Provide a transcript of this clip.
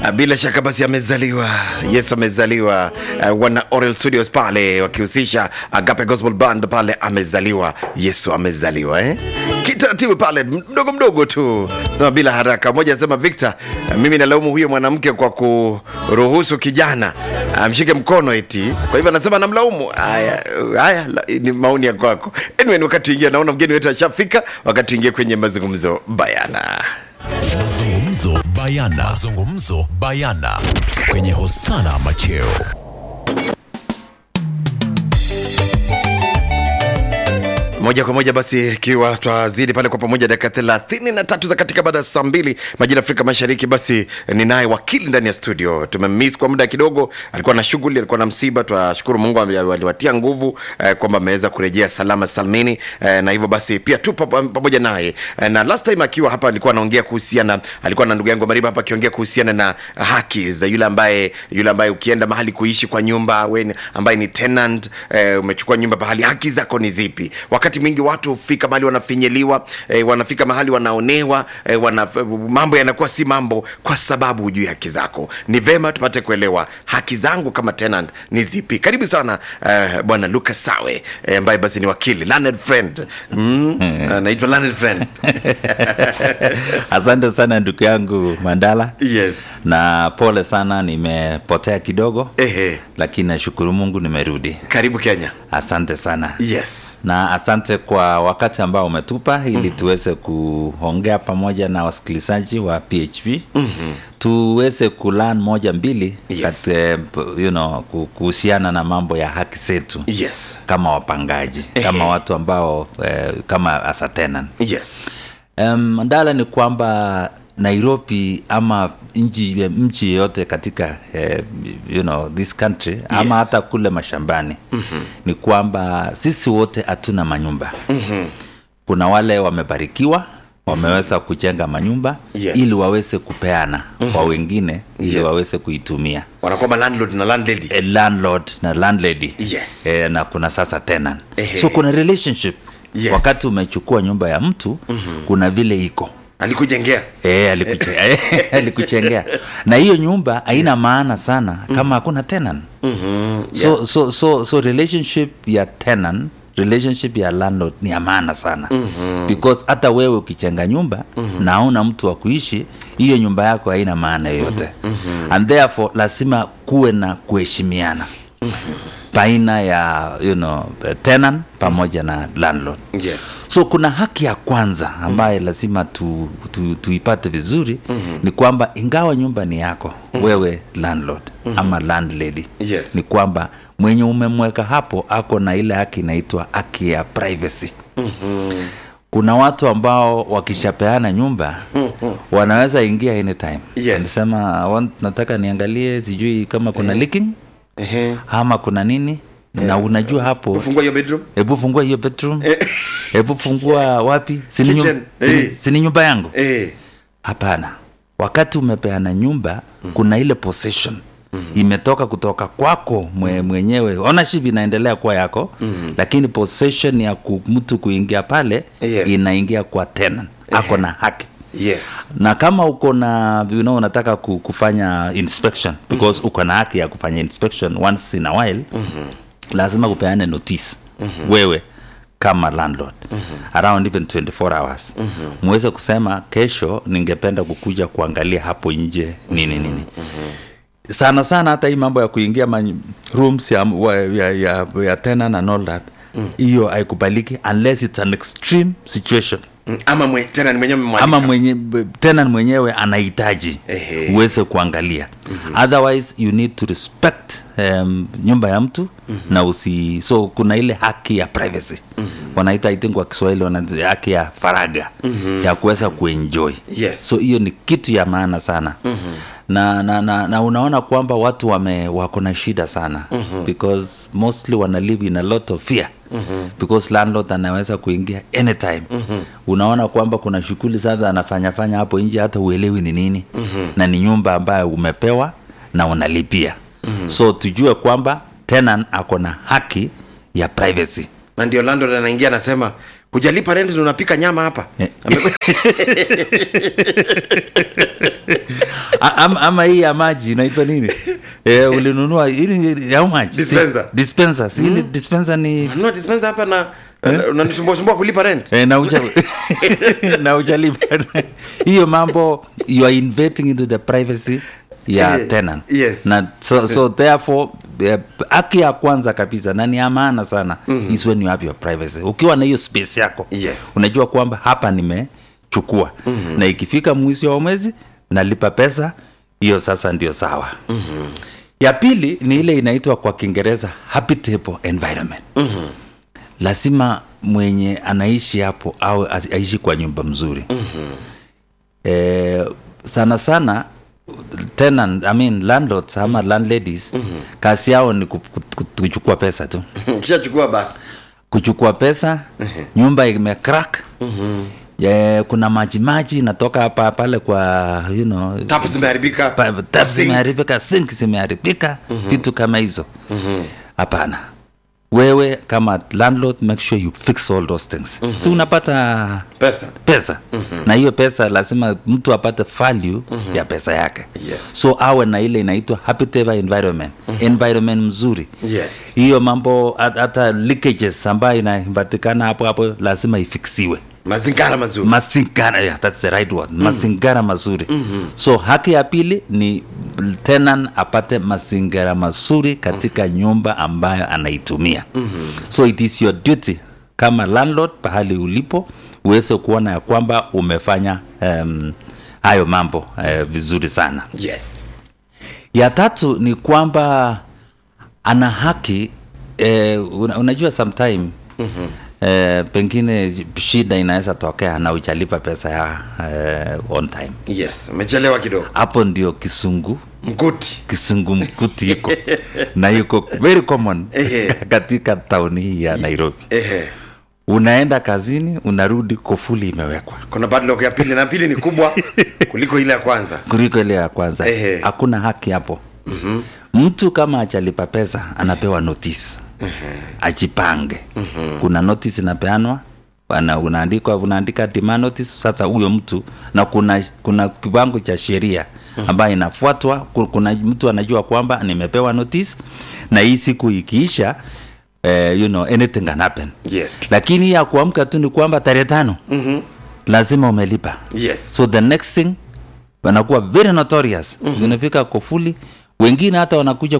Ah, Bila shaka basi amezaliwa Yesu amezaliwa. Uh, wana Oral Studios pale wakihusisha Agape Gospel Band pale, amezaliwa Yesu amezaliwa eh? Kitaratibu pale mdogo mdogo tu, sema bila haraka. Mmoja asema Victor, uh, mimi nalaumu huyo mwanamke kwa kuruhusu kijana amshike mkono eti, kwa hivyo anasema namlaumu. Haya, haya la- ni maoni ya kwako. Anyway, ni wakati tuingie, naona mgeni wetu ashafika, wakati tuingie kwenye mazungumzo bayana. Mazungumzo bayana. Mazungumzo bayana kwenye Hosana Macheo. moja kwa moja basi ikiwa twazidi pale kwa pamoja dakika thelathini na tatu za katika baada ya saa mbili majira Afrika Mashariki. Basi ninaye wakili ndani ya studio, tumemiss kwa muda kidogo, alikuwa na shughuli, alikuwa na msiba. Twashukuru Mungu ali- aliwatia nguvu eh, kwamba ameweza kurejea salama salmini eh, na hivyo basi pia tu pam- pamoja naye eh, na last time akiwa hapa alikuwa anaongea kuhusiana, alikuwa na ndugu yangu Mariba hapa akiongea kuhusiana na haki za yule ambaye yule ambaye ukienda mahali kuishi kwa nyumba we ni- ambaye ni tenant eh, umechukua nyumba pahali, haki zako ni zipi? Wakati mwingi watu hufika mahali wanafinyiliwa, eh, wanafika mahali wanaonewa, eh, wana, mambo yanakuwa si mambo kwa sababu hujui haki zako. Ni vema tupate kuelewa haki zangu kama tenant ni zipi. Karibu sana eh, bwana Lucas Sawe eh, ambaye basi ni wakili learned friend mm, anaitwa learned friend Asante sana ndugu yangu Mandala, yes na pole sana, nimepotea kidogo, ehe, lakini nashukuru Mungu nimerudi. karibu Kenya Asante sana yes na asante kwa wakati ambao umetupa ili tuweze kuongea pamoja na wasikilizaji wa PHP mm-hmm. tuweze kulan moja mbili Yes. kat, eh, you know, ku- kuhusiana na mambo ya haki zetu yes kama wapangaji kama Ehe. watu ambao eh, kama as a tenant. yes Um, ndala ni kwamba Nairobi ama nchi mchi yoyote katika eh, you know, this country ama Yes. hata kule mashambani mm-hmm. ni kwamba sisi wote hatuna manyumba mm-hmm. kuna wale wamebarikiwa wameweza kujenga manyumba Yes. ili waweze kupeana mm-hmm. kwa wengine ili Yes. waweze kuitumia wanakuwa landlord na landlady a landlord na landlady Yes. e, na kuna sasa tenant Ehe. so kuna relationship Yes. wakati umechukua nyumba ya mtu mm-hmm. kuna vile iko alikujengea E, alikuche, alikuchengea na hiyo nyumba haina maana sana kama hakuna tenant mm-hmm. so, so, so, so relationship ya tenant relationship ya landlord ni ya maana sana mm-hmm. because hata wewe ukichenga nyumba mm-hmm. na hauna mtu wa kuishi hiyo nyumba yako haina maana yoyote mm-hmm. and therefore lazima kuwe na kuheshimiana mm-hmm. baina ya you know, tenant pamoja na landlord yes so kuna haki ya kwanza ambaye lazima tu, tu, tuipate vizuri mm-hmm. ni kwamba ingawa nyumba ni yako mm-hmm. wewe landlord mm-hmm. ama landlady Yes. ni kwamba mwenye umemweka hapo ako na ile haki inaitwa haki ya privacy mm-hmm. kuna watu ambao wakishapeana nyumba wanaweza ingia anytime Yes. Wanasema, "Want- nataka niangalie sijui kama kuna leaking ehe ama kuna nini na unajua hapo ufungua hiyo bedroom hebu fungua hiyo bedroom hebu fungua wapi sini, Kitchen, nyum, sini, eh. sini nyumba yangu eh hapana wakati umepeana nyumba kuna ile possession imetoka kutoka kwako mwe, mwenyewe ownership inaendelea kuwa yako lakini possession ya ku, mtu kuingia pale Yes. inaingia kwa tenant ako na haki yes na kama uko na you know, unataka ku- kufanya inspection because uko na haki ya kufanya inspection once in a while lazima kupeane notice wewe kama landlord around even 24 hours muweze kusema kesho ningependa kukuja kuangalia hapo nje nini nini sana sana hata hii mambo ya kuingia ma rooms ya, wa- ya, ya, ya tenant and all that hiyo haikubaliki unless it's an extreme situation Mm, ama mwe, tena ni mwenyewe mmwalika. ama mwenye tenant mwenyewe anahitaji Ehe. uweze kuangalia mm-hmm. otherwise you need to respect um, nyumba ya mtu mm-hmm. na usi so kuna ile haki ya privacy mm-hmm. wanaita i think kwa kiswahili wana haki ya faraga mm-hmm. ya kuweza kuenjoy Yes. so hiyo ni kitu ya maana sana mm-hmm. na, na, na, na unaona kwamba watu wame wako na shida sana mm-hmm. because mostly wana live in a lot of fear mm-hmm. because landlord anaweza kuingia anytime mm-hmm. unaona kwamba kuna shughuli sasa anafanyafanya hapo nje hata uelewi ni nini mm-hmm. na ni nyumba ambayo umepewa na unalipia mm-hmm. so tujue kwamba tenant ako na haki ya privacy na ndio landlord anaingia anasema hujalipa rent na unapika nyama hapa Eh. Ame- A- ama, ama hii ya maji inaitwa nini eh, ulinunua ili how much Dispenser. Si- dispenser si ile dispenser ni Nunua dispenser hapa na unanisumbua sumbua kulipa rent Eh, na uja na ujalipa hiyo mambo you are invading into the privacy ya Eh, tenant yes. na so, so therefore eh, haki ya kwanza kabisa na ni ya maana sana mm-hmm. is when you have your privacy ukiwa na hiyo space yako Yes. unajua kwamba hapa nimechukua mm-hmm. na ikifika mwisho wa mwezi nalipa pesa hiyo sasa ndio sawa mm-hmm. ya pili ni ile inaitwa kwa kiingereza habitable environment mm-hmm. lazima mwenye anaishi hapo au asi- aishi kwa nyumba mzuri mm-hmm. eh, sana sana tenant, I mean, landlords ama landladies mm-hmm. kazi yao ni ku- ku- ku- kuchukua pesa tu kishachukua basi kuchukua pesa nyumba imecrack yeah, kuna maji maji inatoka hapa pale kwa you know, tap zimeharibika pa- tap Sink. zimeharibika sink zimeharibika vitu kama hizo hapana wewe kama landlord make sure you fix all those things si unapata pesa pesa na hiyo pesa lazima mtu apate value ya pesa yake Yes. so awe na ile inaitwa habitable environment environment mzuri yes hiyo mambo hat- hata leakages ambayo inapatikana hapo hapo lazima ifiksiwe mazingara mazuri masingara yeah, that's the right word masingara mazuri so haki ya pili ni tenant apate mazingara mazuri katika nyumba ambayo anaitumia so it is your duty kama landlord pahali ulipo uweze kuona ya kwamba umefanya um, hayo mambo uh, vizuri sana yes ya tatu ni kwamba ana haki eh, una- unajua sometime mm-hmm. eh, pengine shida inaweza tokea na ujalipa pesa ya eh, on time yes umechelewa kidogo hapo ndio kisungu mkuti kisungu mkuti iko na iko very common Ehe. katika tauni hii ya nairobi ehe unaenda kazini unarudi kofuli imewekwa kuna padlock ya pili na pili ni kubwa kuliko ile ya kwanza kuliko ile ya kwanza Ehe. hakuna haki hapo mm-hmm. mtu kama achalipa pesa anapewa notice ajipange kuna notice inapeanwa ana- unaandikwa unaandika demand notice sasa huyo mtu na kuna kuna kiwango cha sheria ambayo inafuatwa Ku- kuna mtu anajua kwamba nimepewa notice na hii siku ikiisha eh, you know, anything can happen yes lakini hii ya kuamka tu ni kwamba tarehe tano mm-hmm. lazima umelipa yes so the next thing wanakuwa very notorious mm-hmm. unafika kofuli wengine hata wanakuja